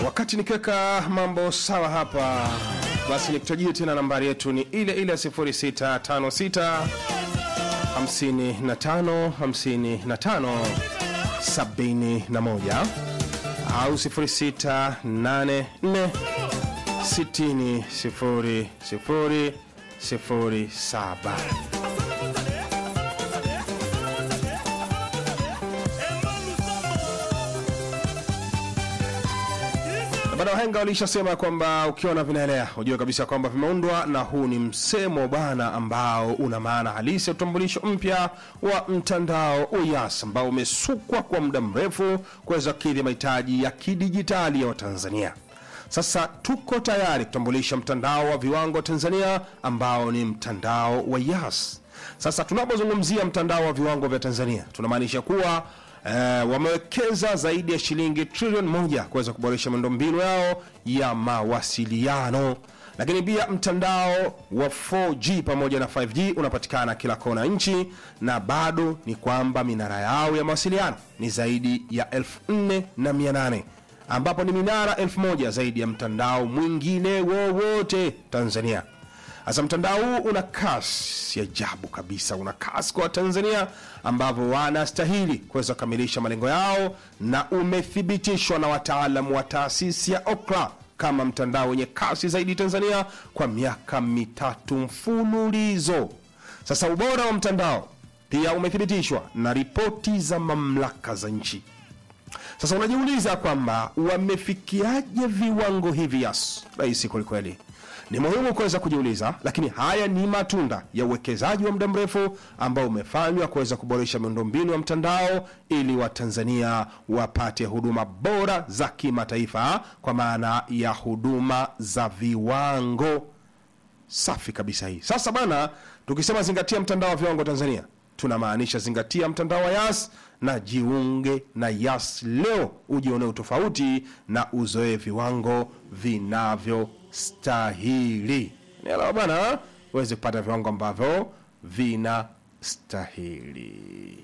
wakati nikiweka mambo sawa hapa basi nikutajie tena nambari yetu ni ile ile ya 0656 55 55 71 au 0684 60 0 0 07 Na bado wahenga walishasema kwamba ukiona vinaelea ujue kabisa kwamba vimeundwa, na huu ni msemo bana ambao una maana halisi ya utambulisho mpya wa mtandao wa Yas ambao umesukwa kwa muda mrefu kuweza kukidhi mahitaji ya kidijitali ya Watanzania. Sasa tuko tayari kutambulisha mtandao wa viwango Tanzania ambao ni mtandao wa Yas. Sasa tunapozungumzia mtandao wa viwango vya Tanzania tunamaanisha kuwa eh, wamewekeza zaidi ya shilingi trilioni moja kuweza kuboresha miundombinu yao ya mawasiliano lakini pia mtandao wa 4G pamoja na 5G unapatikana kila kona nchi, na bado ni kwamba minara yao ya mawasiliano ni zaidi ya 4800 ambapo ni minara 1000 zaidi ya mtandao mwingine wowote Tanzania. Sasa mtandao huu una kasi ya ajabu kabisa, una kasi kwa Watanzania ambavyo wanastahili kuweza kukamilisha malengo yao, na umethibitishwa na wataalamu wa taasisi ya Ookla kama mtandao wenye kasi zaidi Tanzania kwa miaka mitatu mfululizo. Sasa ubora wa mtandao pia umethibitishwa na ripoti za mamlaka za nchi. Sasa unajiuliza kwamba wamefikiaje viwango hivi? Yas, rahisi kwelikweli. Ni muhimu kuweza kujiuliza, lakini haya ni matunda ya uwekezaji wa muda mrefu ambao umefanywa kuweza kuboresha miundombinu ya mtandao ili Watanzania wapate huduma bora za kimataifa kwa maana ya huduma za viwango safi kabisa hii. Sasa bana, tukisema zingatia mtandao wa viwango Tanzania, tunamaanisha zingatia mtandao wa Yas na jiunge na Yas leo, ujione utofauti na uzoe viwango vinavyostahili. Nielewa bana, uweze kupata viwango ambavyo vinastahili.